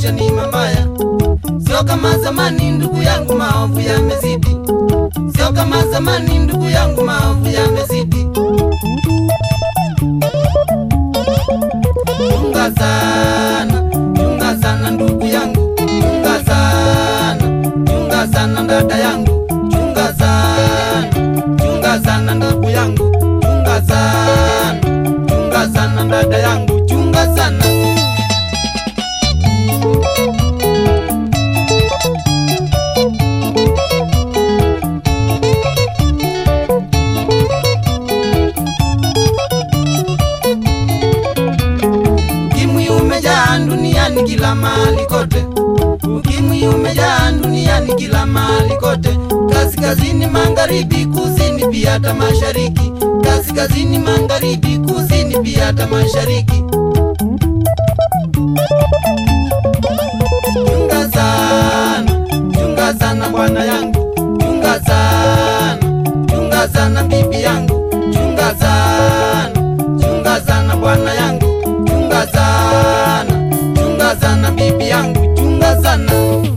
maisha ni mabaya, sio kama zamani ndugu yangu, maovu yamezidi, sio kama zamani ndugu yangu, maovu yamezidi. Chunga sana, chunga sana ndugu yangu, chunga sana, chunga sana dada yangu, chunga sana, chunga sana ndugu yangu, chunga sana, chunga sana dada yangu, chunga sana. Ukimwi umejaa duniani kila mahali kote, ukimwi umejaa duniani kila mahali kote, kaskazini, magharibi, kusini, pia hata mashariki, kaskazini, magharibi, kusini, pia hata mashariki. Chunga sana, chunga sana bwana yangu, chunga sana, chunga sana bibi yangu, chunga sana, chunga sana bwana yangu, chunga sana, chunga sana bibi yangu, chunga sana.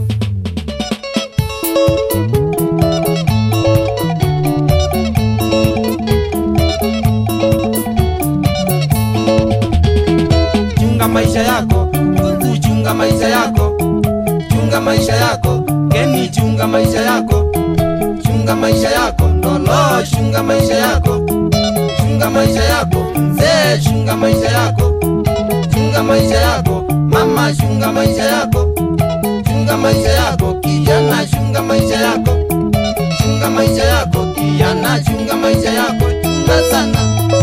Chunga maisha yako, Mungu chunga maisha yako, chunga maisha yako, Keni chunga maisha yako, chunga maisha yako, Ndolo chunga maisha yako, chunga maisha yako, Mzee chunga maisha yako, chunga maisha yako, Mama chunga maisha yako, chunga maisha yako, kijana chunga maisha yako, chunga maisha yako, kijana chunga maisha yako, chunga sana.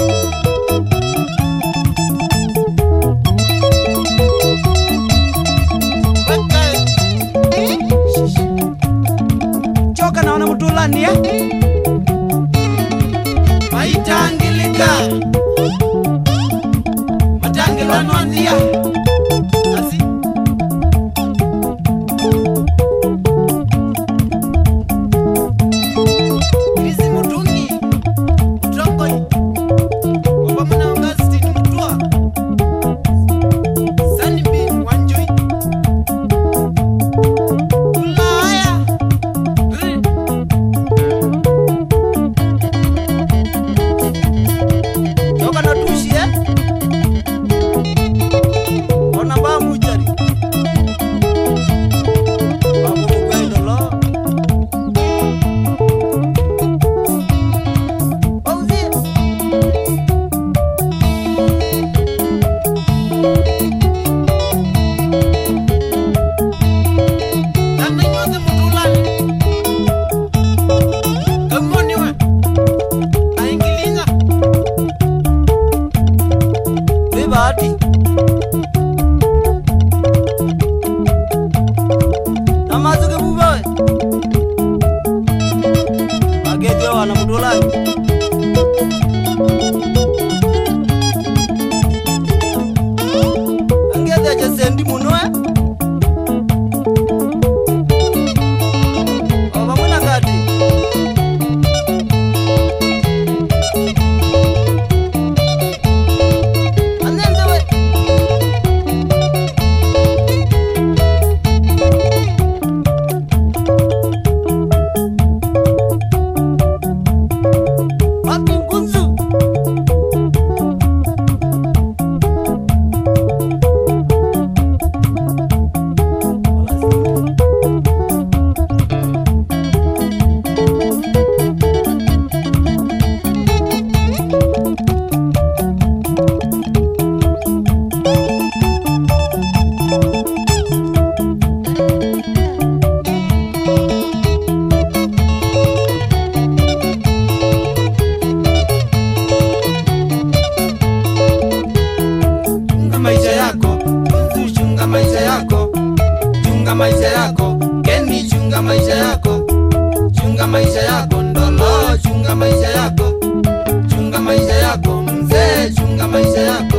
choka naona mutulani eh? maitangilika matangilwanwandia asi Krisi Mutungi, Mutongoi, Wabamuna Augustine Mutua, Sunny Bean Wanjoi, Ulaya, Ri- choka na tushi eh? ona ba mujari bamukwendolo auzie Nana nyote mutulani. Kamoni we. Aingiliza. wi bahati namazuke bubawe bagethwe wana mutulani angetheche sendi muno eh? o vamwe na kati anenze we wapi ngunzu Chunga maisha yako. Mungu chunga maisha yako. Chunga maisha yako. Keni chunga maisha yako. Chunga maisha yako. Ndolo chunga maisha yako. Chunga maisha yako. Mzee chunga maisha yako.